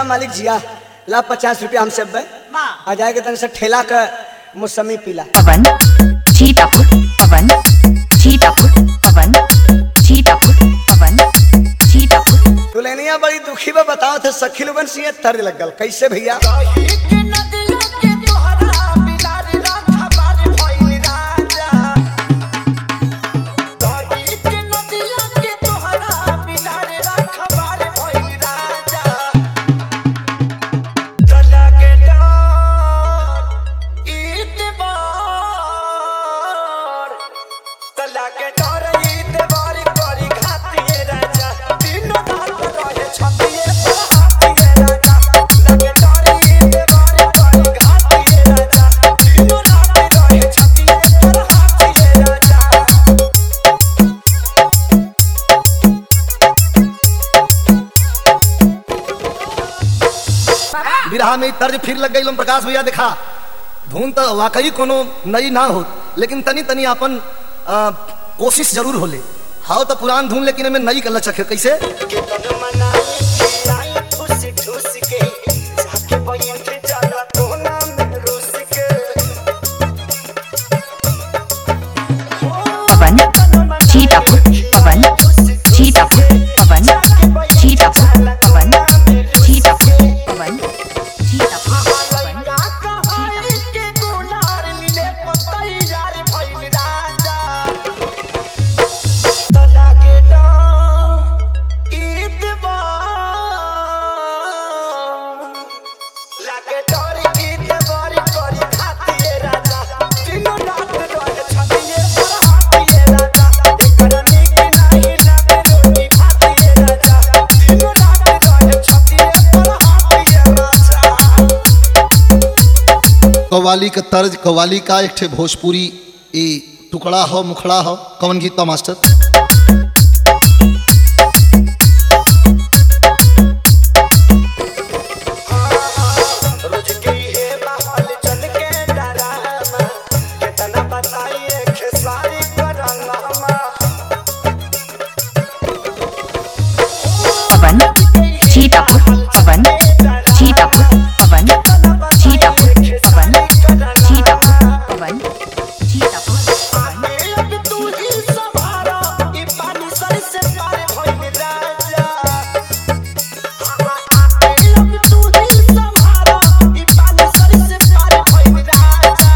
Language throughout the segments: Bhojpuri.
मालिक जिया ला पचास रुपया हमसे बे आ जाएगा तन से ठेला का मौसमी पीला पवन सीतापुर पवन सीतापुर पवन सीतापुर पवन सीतापुर तुलनिया बड़ी दुखी बा बताओ थे सखी लोगन से तर लग गल कैसे भैया लागे डर ईद बारी करी खातिए राजा तीनों रात रहे छतिए पर हाथिए राजा लागे डर ईद बारी करी खातिए राजा तीनों रात रहे छतिए पर हाथिए राजा विरहा में तर्ज फिर लग गई प्रकाश भैया देखा धुन तो वाकई कोनो नई ना हो लेकिन तनी तनी अपन आ, कोशिश जरूर होले हाउ तो पुरान धुन लेकिन में नई कल चखे कैसे के तन मनाई खिलाई ठुस ठुस के जाके बैठ जाला कोना में रुस के पवन सीतापुर पवन सीतापुर पवन सीतापुर पवन सीतापुर पवन सीतापुर पवन लइका कहाई के गुनार मिले पतई यार भइल राजा तना के डर ईद बा लागे डर ईद बारी करी खातिए राजा तीनों रात रहे छतिए पर हाथिए राजा एकर नीक नाही लागे रोटी खातिए राजा तीनों रात रहे छतिए पर हाथिए राजा कव्वाली का तर्ज कव्वाली का एक ठे भोजपुरी ए टुकड़ा हो मुखड़ा हो कौन गीत बा मास्टर रोज की है माहौल चल के डरामा कितना बताइए खेसारी करंगमा पवन सीतापुर पवन सीतापुर पवन सीतापुर पवन सीतापुर पवन सीतापुर पवन अब तू ही सवारा ई पानी सर से पार भइल राजा अब तू ही सवारा ई पानी सर से पार भइल राजा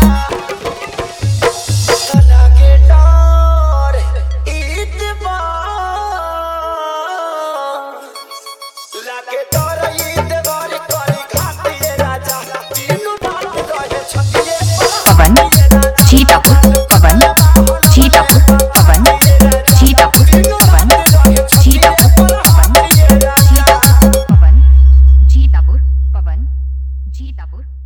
तना के डर ईद बा लागे डर ईद बारी करी खातिए राजा तीनों रात रहे छतिए पर पवन सीतापुर पवन सीतापुर पवन सीतापुर पवन सीतापुर पवन सीतापुर पवन सीतापुर पवन सीतापुर